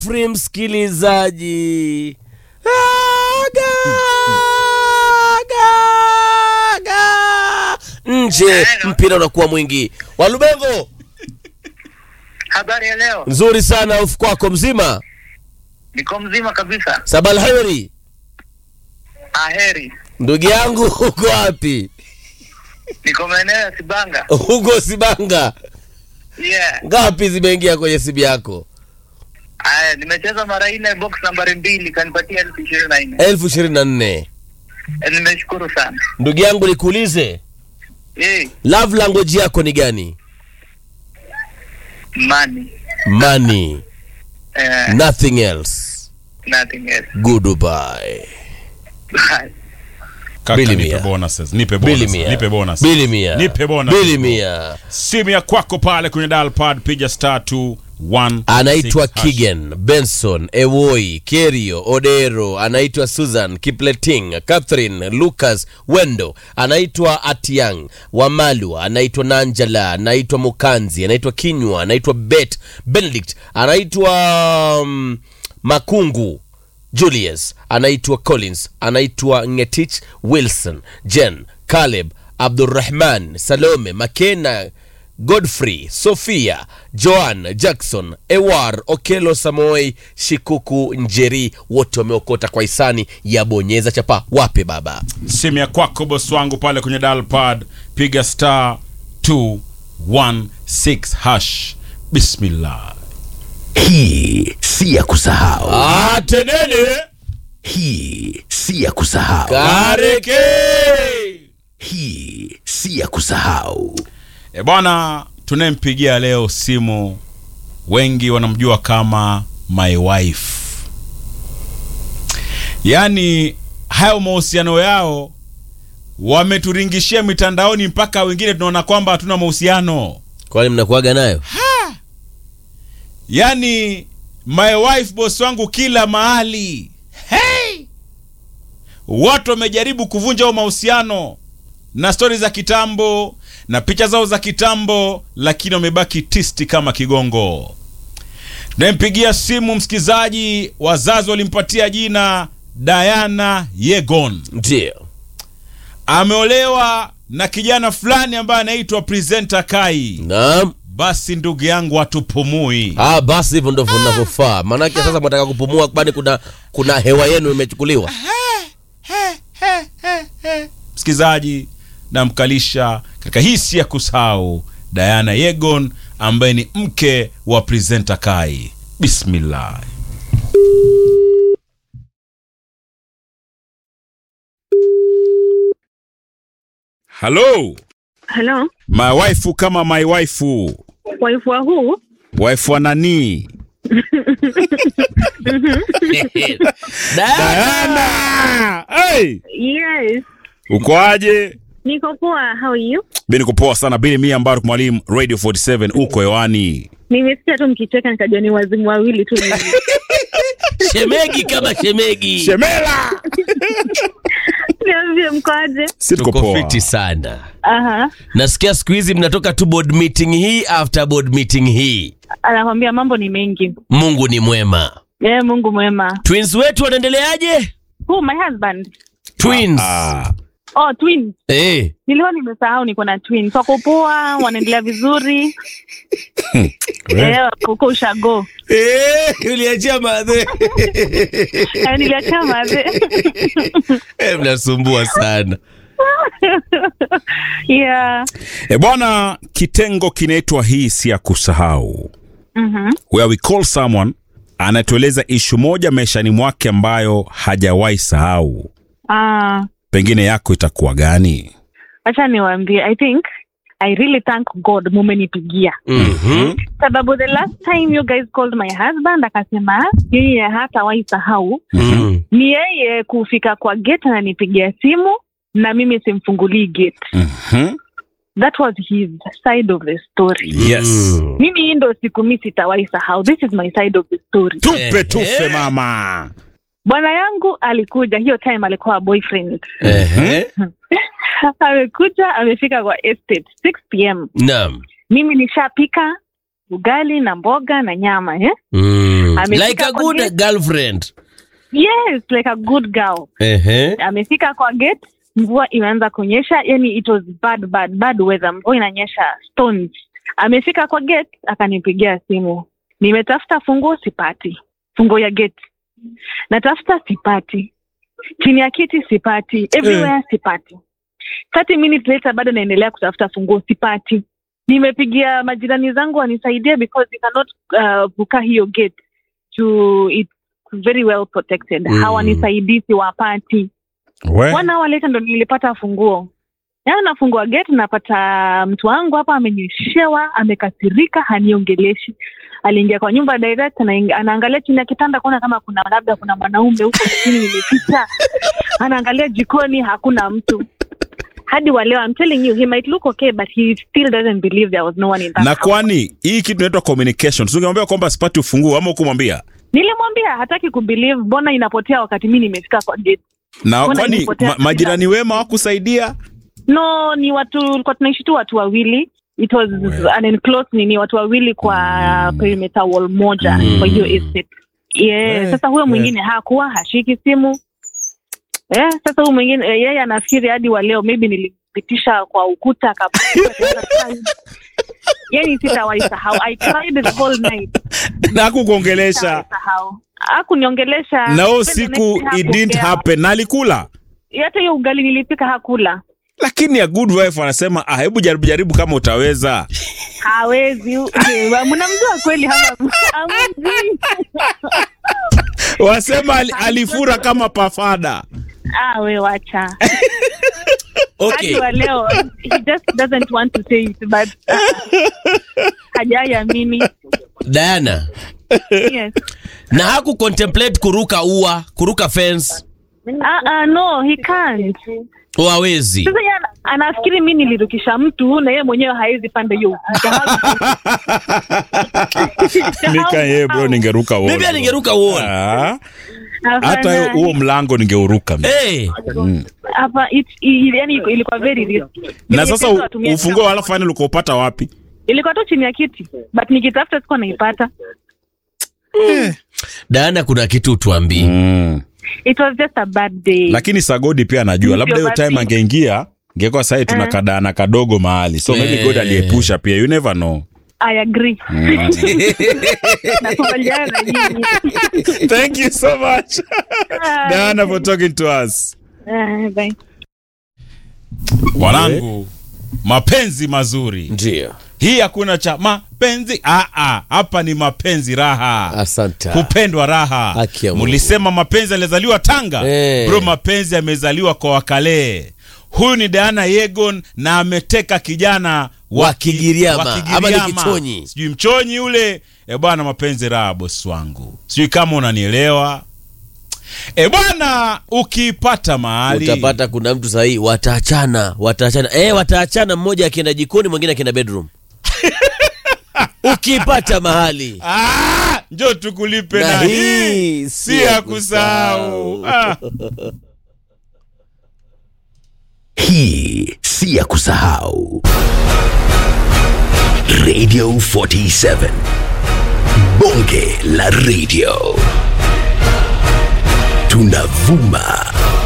free msikilizaji Aga, aga, aga. nje mpira unakuwa mwingi walubengo Habari ya leo, nzuri sana ufu kwako mzima niko mzima kabisa. sabalheri Aheri, ndugu yangu uko wapi niko maeneo ya Sibanga. huko sibanga Yeah. ngapi zimeingia kwenye simu yako Aya, nimecheza mara nne box nambari mbili kanipatia elfu ishirini na nne. elfu ishirini na nne Eh, Nimeshukuru sana. ndugu yangu nikuulize Eh, love language yako ni gani money. money Eh, nothing else nothing else. goodbye Kaka, Bili nipe mia. bonuses, nipe bili bonus, mia nipe bonus. bili mia Nipe bonus. bili mia Simu ya kwako pale kwenye dial pad piga star 216 anaitwa hash. Kigen Benson Ewoi Kerio Odero anaitwa Susan Kipleting Catherine Lucas Wendo anaitwa Atiang Wamalwa anaitwa Nanjala anaitwa Mukanzi anaitwa Kinywa anaitwa Bet Benedict anaitwa um, Makungu Julius anaitwa Collins anaitwa Ngetich Wilson Jen Caleb Abdurrahman Salome Makena Godfrey Sofia Joan Jackson Ewar Okelo Samoi Shikuku Njeri wote wameokota kwa hisani ya bonyeza chapa wape baba simu ya kwako bosi wangu pale kwenye dial pad piga star 216 hash bismillah Hii si ya kusahau, atenene hii si ya kusahau, kareke hii si ya kusahau. e bwana tunayempigia leo simu wengi wanamjua kama my wife yaani hayo mahusiano yao wameturingishia mitandaoni mpaka wengine tunaona kwamba hatuna mahusiano kwani mnakuaga nayo yaani my wife boss wangu kila mahali hey! watu wamejaribu kuvunja huo mahusiano na stori za kitambo na picha zao za kitambo lakini wamebaki tisti kama kigongo tunayempigia simu msikilizaji wazazi walimpatia jina Diana Yegon ndio ameolewa na kijana fulani ambaye anaitwa presenter Kai naam basi ndugu yangu hatupumui ah, basi hivyo ndivyo navyofaa maanake sasa mwataka kupumua kwani kuna kuna hewa yenu imechukuliwa msikilizaji namkalisha katika hii si ya kusahau Diana Yegon ambaye ni mke wa presenter Kai. Bismillah. Hello, Hello, my wife kama my wife. wife wa huu? Wife wa nani? Diana. Hey, Yes, uko aje? niko poa. How are you? Mimi niko poa sana. Bili mia Mbaruk Mwalimu Radio 47 uko hewani. Nimesikia tu mkicheka nikajua ni wazimu wawili tu hivi. shemegi kama shemegi Shemela. Niambie mkoaje? Si tuko tuko poa. fiti sana Aha. nasikia siku hizi mnatoka tu board meeting hii after board meeting hii Anakwambia mambo ni mengi. mungu ni mwema Eh, Mungu mwema. twins wetu wanaendeleaje Who my husband? twins Ah, Oh, twins. eh. Nilikuwa nimesahau niko na twins. Wako poa, wanaendelea vizuri. Eh, uko ushago. Eh, uliachia madhe Eh, niliacha maze. Eh, mnasumbua sana Yeah. e bwana, kitengo kinaitwa hii si ya kusahau, Mhm. where we call someone anatueleza ishu moja maishani mwake ambayo hajawahi sahau. Ah, Pengine yako itakuwa gani? acha niwaambie. I think I really thank God mumenipigia. Mhm. sababu the last time you guys called my husband akasema yeye hatawahi sahau Mhm. ni yeye kufika kwa gate ananipigia simu na mimi simfungulii gate Mhm. that was his side of the story Yes. Mm. mimi hii ndo siku mi sitawahi sahau this is my side of the story Tupe tufe mama. bwana yangu alikuja hiyo time alikuwa boyfriend Ehe. amekuja amefika kwa estate 6 pm Naam. mimi nishapika ugali na mboga na nyama eh? Mm. Amefika like a kwa good gate. girlfriend yes like a good girl Ehe. amefika kwa gate mvua imeanza kunyesha yani it was bad bad bad weather mvua inanyesha stones amefika kwa gate akanipigia simu nimetafuta funguo sipati funguo ya gate natafuta sipati chini ya kiti sipati everywhere sipati 30 minutes later bado naendelea kutafuta funguo sipati nimepigia majirani zangu wanisaidie because you cannot uh, vuka hiyo gate to it's very well protected Mm. hawanisaidii siwapati We. one hour later ndo nilipata funguo yaani nafungua gate napata mtu wangu hapa amenyeshewa amekasirika haniongeleshi aliingia kwa nyumba direct anaing- anaangalia chini ya kitanda kuona kama kuna labda kuna mwanaume huko chini nimeficha anaangalia jikoni hakuna mtu hadi wa leo I'm telling you he might look okay but he still doesn't believe there was no one in that na house. kwani hii kitu inaitwa communication tungemwambia kwamba sipati ufunguo ama ukumwambia nilimwambia hataki kubelieve mbona inapotea wakati mi nimefika kwa gate na Mbona kwani ilipotea ma, majirani wema wakusaidia no ni watu tulikuwa tunaishi tu watu wawili it was an enclosed nini watu wawili kwa perimeter wall moja kwa hiyo estate yeah. sasa huyo mwingine hakuwa hashiki simu yeah, sasa huyo mwingine eh, yeye anafikiri hadi wa leo maybe nilipitisha kwa ukuta akapata yani sitawahi sahau i cried the whole night na hakukuongelesha sahau hakuniongelesha na hiyo Then the siku next day it didn't hakupokea. happen na alikula hata hiyo ugali nilipika hakula lakini a good wife anasema ah, hebu jaribu jaribu kama utaweza hawezi okay, mnamjua kweli hapa hamjui. wasema ali, alifura kama pafada ah we wacha okay hadi wa leo he just doesn't want to say it but uh, hajaiamini diana yes na haku contemplate kuruka ua kuruka fence ah ah no he can't wawezi sasa yeye ana- anafikiri mi nilirukisha mtu na yeye mwenyewe hawezi panda hiyo nika yeye bro ningeruka mi pia wall. ningeruka wall Ah, Hapana, hata huo mlango ningeuruka mi. hey, hapa it- i- yani ilikuwa very risky na sasa Nilipenda watumie ufunguo wala final ukaupata wapi ilikuwa tu chini ya kiti but nikitafuta sikuwa naipata diana kuna kitu tuambii mm. it was just a bad day lakini sagodi pia anajua labda hiyo Basi. time angeingia ngekuwa sahi tuna kadana kadogo mahali so maybe Eh. god aliepusha pia you never know i agree nakubaliana na nyinyi thank you so much diana for talking to us Ah, bye. wanangu mapenzi mazuri ndio hii hakuna cha mapenzi Ah, ah, hapa ni mapenzi raha asante kupendwa raha Haki ya Mungu. mulisema mapenzi alizaliwa tanga Eh. bro mapenzi amezaliwa kwa wakalee huyu ni diana yegon na ameteka kijana Wa ki- Kigiriama, wa ama ni Kigiriama. Kichonyi. sijui mchonyi ule e bwana mapenzi raha bosi wangu sijui kama unanielewa e bwana ukiipata mahali utapata kuna mtu sahii wataachana wataachana eh, wataachana mmoja akienda jikoni mwingine akienda bedroom ukipata mahali Ah, njo tukulipe na, Na hii hii si ya kusahau ah. Hii si ya kusahau. Radio 47. Bonge la radio. Tunavuma